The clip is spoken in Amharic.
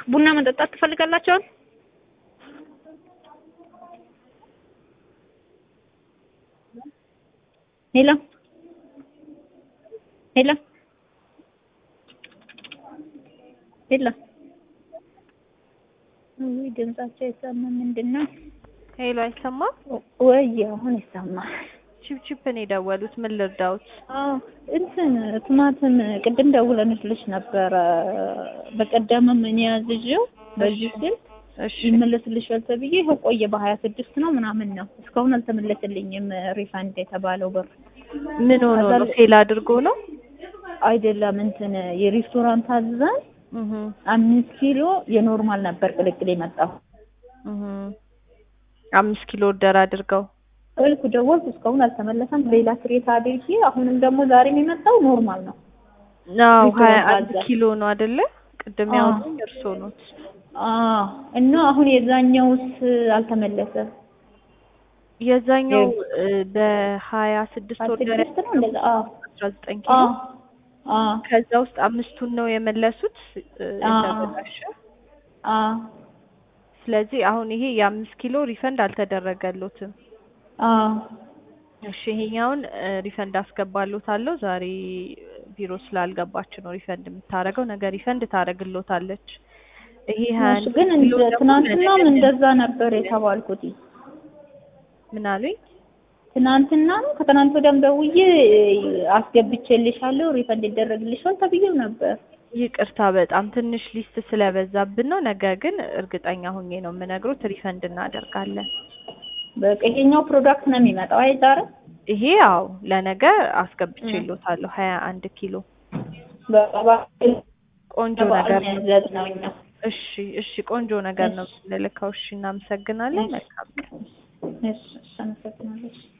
ቡና መጠጣት ትፈልጋላችኋል? ሄሎ ሄሎ ሄሎ ውይ ድምጻቸው አይሰማም። ምንድን ነው? ሄሎ አይሰማም? ወይ አሁን ይሰማል። ቺፕቺፕ ነው የደወሉት። ምን ልርዳውት? አዎ እንትን ቲማቲም ቅድም ደውለንልሽ ነበረ። በቀደምም እኔ ያዝዤው በዚህ ስልክ እሺ ይመለስልሻል ተብዬ ይኸው ቆየ። በሀያ ስድስት ነው ምናምን ነው እስካሁን አልተመለስልኝም። ሪፋንድ የተባለው ብር ምን ሆኖ ነው? ፌል አድርጎ ነው? አይደለም እንትን የሬስቶራንት አዘን እህ አምስት ኪሎ የኖርማል ነበር ቅልቅል የመጣው እህ አምስት ኪሎ ኦርደር አድርገው እልኩ ደወልኩ፣ እስካሁን አልተመለሰም። ሌላ ክሬት አድርጌ አሁንም ደግሞ ዛሬም የመጣው ኖርማል ነው። አዎ ሪቶል ሀያ አንድ አዘን። ኪሎ ነው አይደለ? ቅድም አዎ። ያወጡኝ እርሶ ነው። አዎ እና አሁን የዛኛውስ አልተመለሰም። የዛኛው እ በሀያ ስድስት ኦርደር ስድስት ነው እንደዛ። አዎ አስራ ዘጠኝ ኪሎ አዎ አዎ ከዛ ውስጥ አምስቱን ነው የመለሱት እ አዎ። የተበላሸ። አዎ ስለዚህ አሁን ይሄ የአምስት ኪሎ ሪፈንድ አልተደረገሎትም። አዎ እሺ ይሄኛውን እ ሪፈንድ አስገባሎታለሁ። ዛሬ ቢሮ ስላልገባች ነው ሪፈንድ የምታረገው። ነገ ሪፈንድ ታረግሎታለች። ይሄ ሀያ እሱ አንድ ግን ኪሎ እንደ ደግሞ ትናንትናም ለነገ እንደዛ ነበር የተባልኩት። ምን አሉኝ? ትናንትናም ከትናንት ወዲያም ደውዬ አስገብቼልሻለሁ ሪፈንድ ይደረግልሻል ተብዬው ነበር። ይቅርታ በጣም ትንሽ ሊስት ስለበዛብን ነው። ነገ ግን እርግጠኛ ሆኜ ነው የምነግሮት ሪፈንድ እናደርጋለን። በቃ ይሄኛው ፕሮዳክት ነው የሚመጣው አይ ዛሬ ይሄ ያው ለነገ አስገብቼሎታለሁ ሀያ አንድ ኪሎ በቃ ቆንጆ ነገር ነው። ያዘዝ ነው እኛ እሺ እሺ ቆንጆ ነገር ነው የምንልከው። እሺ እናመሰግናለን። መልካም ቀን። እሺ እሺ አመሰግናለሁ።